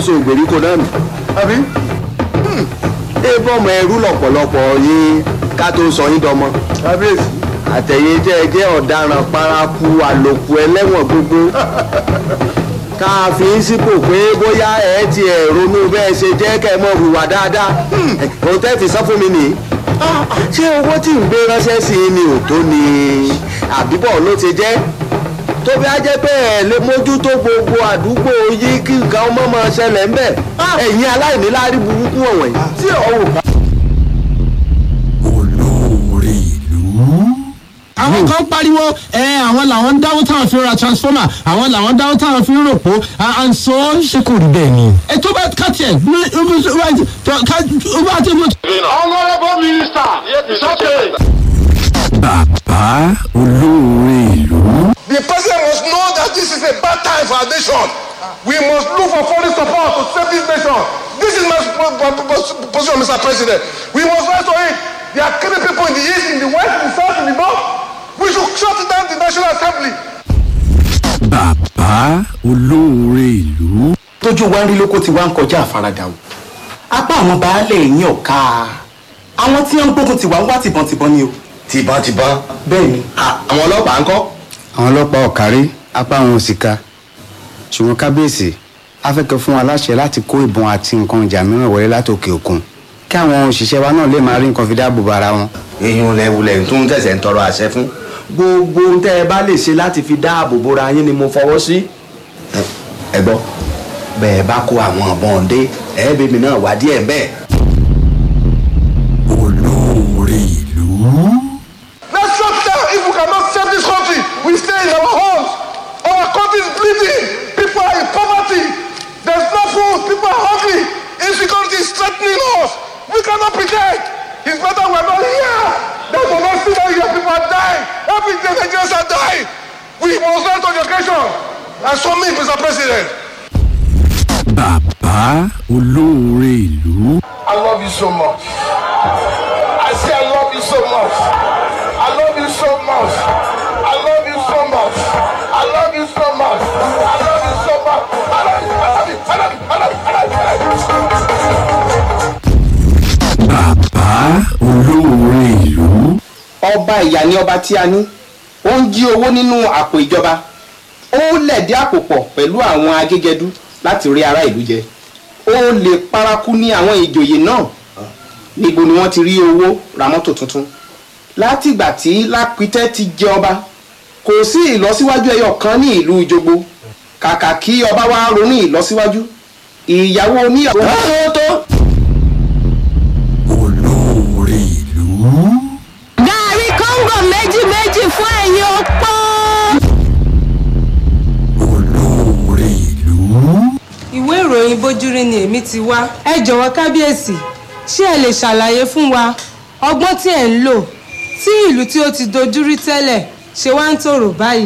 ṣàkóso ìgbèríko náà nù. àbí ébọ̀mọ̀ ẹrú lọ̀pọ̀lọpọ̀ yín ká tó sọ yín dọmọ. kábíyèsí àtẹ̀yìn jẹ́ ẹ jẹ́ ọ̀daràn paraku àlòkù ẹlẹ́wọ̀n gbogbo. ká a fi ń sípò pé bóyá ẹ ti ẹ̀ ronú bẹ́ẹ̀ ṣe jẹ́ kẹ́ ẹ mọ̀ hùwà dáadáa. òun tẹ́ fi sọ fún mi nìyí. ṣé owó tí ń gbé ránṣẹ́ sí i ni ò tó ni àbíbọ̀ ló ti jẹ́? tó bí a jẹ́ pé ẹ̀ lè mójútó gbogbo àdúgbò yìí kí nǹkan ọmọ máa ṣẹlẹ̀ ńbẹ̀ ẹ̀yin aláìníláárí burúkú wọ̀nyí. tí ọ̀hún bá olóore ìlú. àwọn kan pariwo ẹ àwọn làwọn ń dáwọ́ táwọn fi ra transformer àwọn làwọn ń dáwọ́ táwọn fi ń ròpó and so ṣé kò rí bẹ́ẹ̀ ni. ẹ tó bá ká tiẹ̀ ní ó bá ti mú. honourable minister it's okay. bàbá olóore ìlú. The president must know that this is a bad time for our nation. We must look for foreign support to save this nation. This is my po- po- po- position, Mr. President. We must rise to it. They are killing people in the east, in the west, in the south, in the north. We should shut down the National Assembly. bàbá olóore ìlú. tójú wa ń rí lóko tí wá ń kọjá àfaradà o apá àwọn baálé yín ọ̀ka àwọn tí wọ́n ń gbógun tiwa ń wá tìbọntìbọn ni o. tìbọntìbọn. bẹ́ẹ̀ ni àwọn ọlọ́pàá ń kọ́. àwọn ọlọ́pàá ọ̀kárí apá àwọn òsìka ṣùgbọ́n kábíyèsí afẹ́kẹ́ fún wa láṣẹ láti kó ìbọn àti nǹkan ìjà mìíràn wọlé látòkè òkun kí àwọn òṣìṣẹ́ wa náà lè máa rí nǹkan fi dáàbò bo ara wọn. èèyàn lẹ́wulẹ̀ tó ń tẹ̀sẹ̀ ń tọrọ àṣẹ fún. gbogbo ohun tẹ́ ẹ bá lè ṣe láti fi dáàbò bora yín ni mo fọwọ́ sí. ẹ gbọ́ bẹ́ẹ̀ bá kó àwọn ọ̀bọ̀n dé ẹ bèbí náà wá díẹ̀ bẹ́ẹ̀. olóore ìlú. Let's shut down. If we cannot save this country, we stay in our homes. Our country is bleeding. People are in poverty. There's no food. People are hungry. Insecurity is threatening us. We cannot pretend. It's better we're not here. Than to not see that your people are dying. Every day Nigerians are dying. We must learn to education. And so me, Mr. President. bàbá olóore ìlú. I love you so much. I say I love you so much. I love you so much. I love you so much. I love you so much. I love you so much. I love you. I love you. I love you. I love you. I love you. I love you. bàbá olóore ìlú. ọba ìyá ni ọba tí a ní ó ń jí owó nínú àpò ìjọba ó lẹ̀dí àpò pọ̀ pẹ̀lú àwọn agégẹdú láti rí ará ìlú jẹ ó lè paraku ní àwọn ìjòyè náà níbo ni wọ́n ti rí owó ra mọ́tò tuntun látìgbà tí lápítẹ́ ti jẹ ọba kò sí ìlọsíwájú ẹyọ kan ní ìlú ìjogbo kàkà kí ọba wa ronú ìlọsíwájú ìyàwó oníyàwó. tó tó olóore ìlú. gàrí kóńgò méjì méjì fún ẹ̀yin opó. olóore ìlú. ìwé ìròyìn bójúrí ni èmi ti wá ẹ jọ̀wọ́ kábíyèsí ṣé ẹ lè ṣàlàyé fún wa ọgbọ́n tí ẹ̀ ń lò tí ìlú tí ó ti dojúrí tẹ́lẹ̀ ṣe wá ń tòrò báyìí.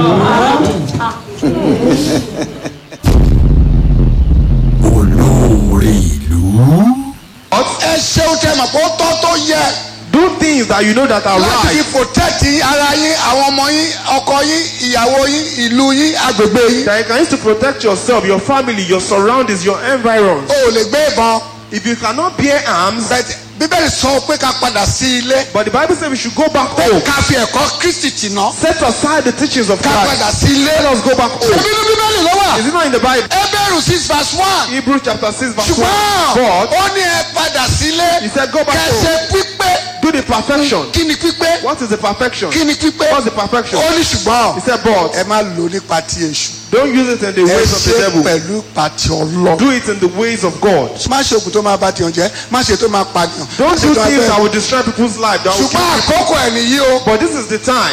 olóore ìlú. ẹ ṣeun tẹ mọ̀ pé ó tọ́ tó yẹ. Do things that you know that are láti fi right. protect ara yín àwọn ọmọ yín ọkọ yín ìyàwó yín ìlú yín agbègbè yín. That you can use to protect yourself, your family, your surroundings, your environs. o ò lè gbé ìbọn. If you cannot bear arms, but bíbélì sọ pé ká padà sí ilé. but the Bible says we should go back home. ká fi ẹ̀kọ́ kristi tì ná. Set aside the teachings of ká padà Christ. sí ilé. Let us go back home. nínú bíbélì ló wà. Is it not in the Bible? Hébérù six verse one. Hebrews chapter 6 verse 1. ṣùgbọ́n But ó ní ẹ padà sílé. he said go back kẹsẹ̀ home. pípé. Do the perfection. kí ni pípé. What is the perfection? kí ni pípé. What's the perfection? ó ní ṣùgbọ́n. He said but ẹ má lò nípa ti èṣù. don't use it in the ẹ ways of the ṣe devil. pẹ̀lú pàtì ọlọ́. Do it in the ways of God. má ṣe òkú tó máa bá tiyan jẹ́ má ṣe tó máa pàdìyàn. má Don't ṣe do tó máa things fẹ́- that will destroy people's life. That will ṣùgbọ́n kill àkókò ẹ̀ nìyí o. But this is the time.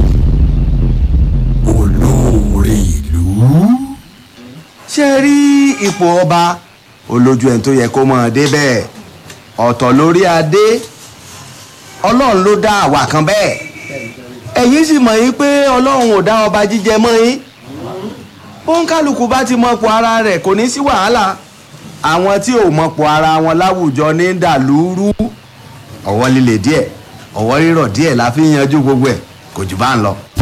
olóore ìlú. ṣe rí ipò ọba olójú ẹni tó yẹ kó mọ̀ ọ́ débẹ̀ ọ̀tọ̀ lórí adé ọlọ́run ló dá àwa kan bẹ́ẹ̀ ẹ̀yin sì mọ̀ yín pé ọlọ́run ò dá ọba jíjẹ mọ́ yín bóńkálukú bá ti mọ̀pọ̀ ara rẹ̀ kò ní sí wàhálà àwọn tí ò mọ̀pọ̀ ara wọn láwùjọ ní dàlúrú ọwọ́ líle díẹ̀ ọwọ́ rírọ̀ díẹ̀ la fi ń yanjú gbogbo ẹ̀ kò jù bá ń lọ.